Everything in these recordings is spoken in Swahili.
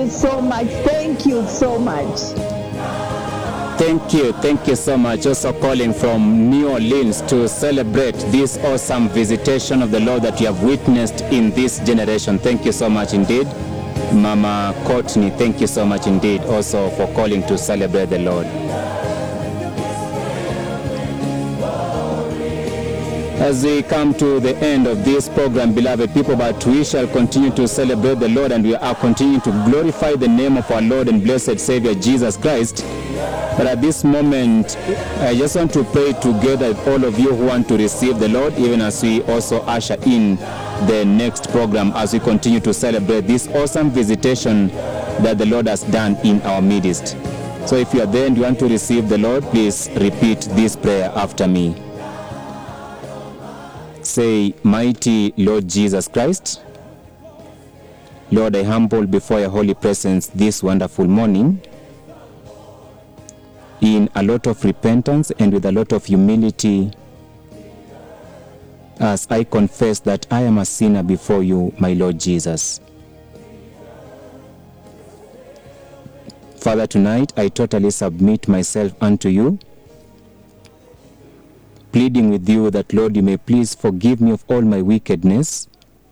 so much. Thank you so much. Thank you. Thank you so much. Also calling from New Orleans to celebrate this awesome visitation of the Lord that you have witnessed in this generation. Thank you so much indeed. Mama Courtney, thank you so much indeed also for calling to celebrate the Lord. As we come to the end of this program, beloved people, but we shall continue to celebrate the Lord and we are continuing to glorify the name of our Lord and blessed Savior Jesus Christ. But at this moment, I just want to pray together with all of you who want to receive the Lord, even as we also usher in the next program as we continue to celebrate this awesome visitation that the Lord has done in our midst. So if you are there and you want to receive the Lord, please repeat this prayer after me. Say, Mighty Lord Jesus Christ, Lord, I humble before your holy presence this wonderful morning in a lot of repentance and with a lot of humility as I confess that I am a sinner before you, my Lord Jesus. Father, tonight I totally submit myself unto you, pleading with you that, Lord, you may please forgive me of all my wickedness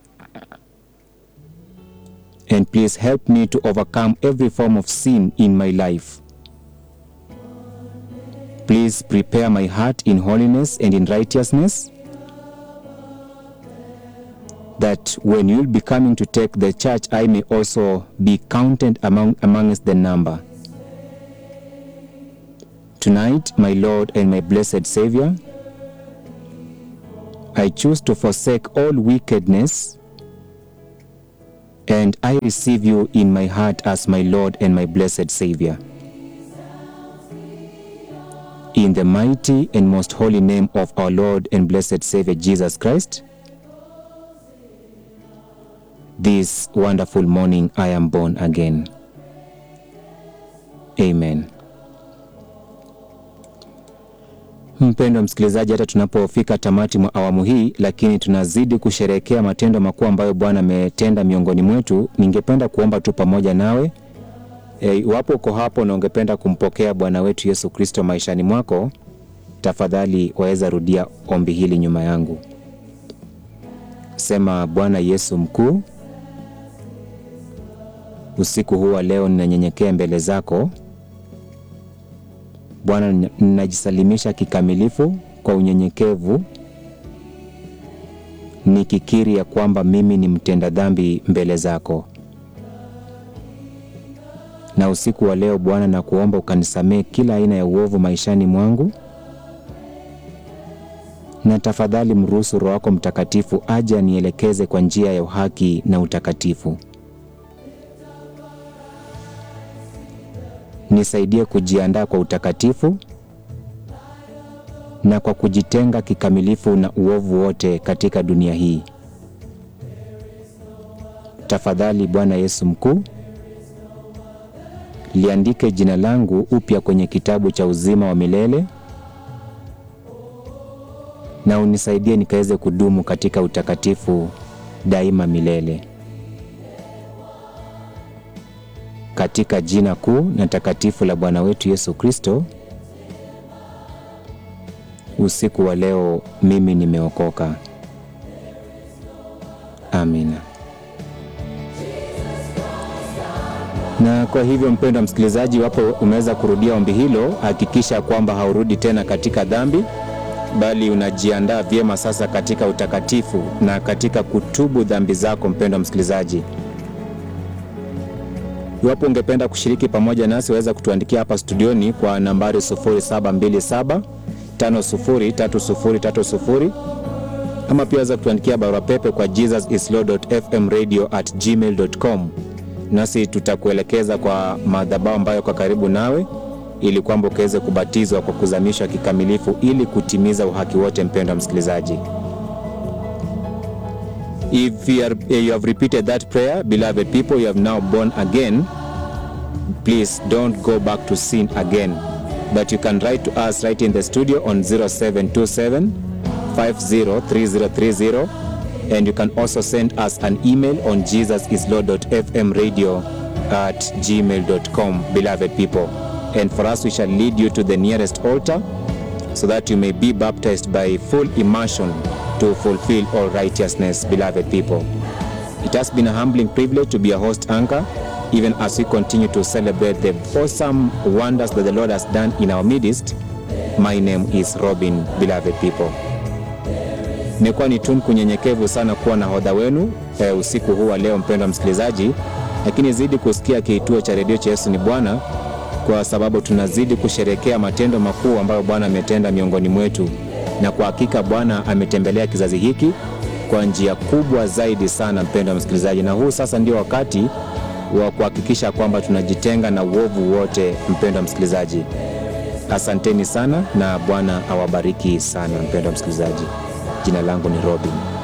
and please help me to overcome every form of sin in my life. Please prepare my heart in holiness and in righteousness, that when you'll be coming to take the church, I may also be counted among amongst the number. Tonight, my Lord and my blessed Savior, I choose to forsake all wickedness and I receive you in my heart as my Lord and my blessed Savior. In the mighty and most holy name of our Lord and blessed Savior Jesus Christ, this wonderful morning I am born again. Amen. Mpendwa msikilizaji, hata tunapofika tamati mwa awamu hii, lakini tunazidi kusherehekea matendo makuu ambayo Bwana ametenda miongoni mwetu, ningependa kuomba tu pamoja nawe E, iwapo uko hapo na ungependa kumpokea Bwana wetu Yesu Kristo maishani mwako, tafadhali waweza rudia ombi hili nyuma yangu. Sema: Bwana Yesu mkuu, usiku huu wa leo ninanyenyekea mbele zako Bwana, ninajisalimisha kikamilifu kwa unyenyekevu, nikikiri ya kwamba mimi ni mtenda dhambi mbele zako na usiku wa leo Bwana, na kuomba ukanisamehe kila aina ya uovu maishani mwangu, na tafadhali mruhusu Roho wako Mtakatifu aje anielekeze kwa njia ya uhaki na utakatifu. Nisaidie kujiandaa kwa utakatifu na kwa kujitenga kikamilifu na uovu wote katika dunia hii. Tafadhali Bwana Yesu mkuu liandike jina langu upya kwenye kitabu cha uzima wa milele na unisaidie nikaweze kudumu katika utakatifu daima milele, katika jina kuu na takatifu la Bwana wetu Yesu Kristo. Usiku wa leo mimi nimeokoka. Amina. Na kwa hivyo mpendwa msikilizaji, iwapo umeweza kurudia ombi hilo, hakikisha kwamba haurudi tena katika dhambi, bali unajiandaa vyema sasa katika utakatifu na katika kutubu dhambi zako. Mpendwa msikilizaji, iwapo ungependa kushiriki pamoja nasi, waweza kutuandikia hapa studioni kwa nambari 0727 503030 ama pia waweza kutuandikia barua pepe kwa jesusislord.fmradio@gmail.com nasi tutakuelekeza kwa madhabahu ambayo kwa karibu nawe ili kwamba ukaweze kubatizwa kwa kuzamishwa kikamilifu ili kutimiza uhaki wote. Mpendwa msikilizaji, if you, are, you have repeated that prayer beloved people you have now born again please don't go back to sin again but you can write to us right in the studio on 0727 503030 and you can also send us an email on jesusislord.fmradio at gmail.com, beloved people. And for us, we shall lead you to the nearest altar so that you may be baptized by full immersion to fulfill all righteousness, beloved people. It has been a humbling privilege to be a host anchor, even as we continue to celebrate the awesome wonders that the Lord has done in our midst. My name is Robin, beloved people. Imekuwa ni tunku nyenyekevu sana kuwa na hodha wenu e, usiku huu wa leo, mpendwa msikilizaji, lakini zidi kusikia kituo cha redio cha Yesu ni Bwana, kwa sababu tunazidi kusherekea matendo makuu ambayo Bwana ametenda miongoni mwetu, na kwa hakika Bwana ametembelea kizazi hiki kwa njia kubwa zaidi sana, mpendwa msikilizaji, na huu sasa ndio wakati wa kuhakikisha kwamba tunajitenga na uovu wote, mpendwa msikilizaji. Asanteni sana na Bwana awabariki sana, mpendwa msikilizaji. Jina langu ni Robin.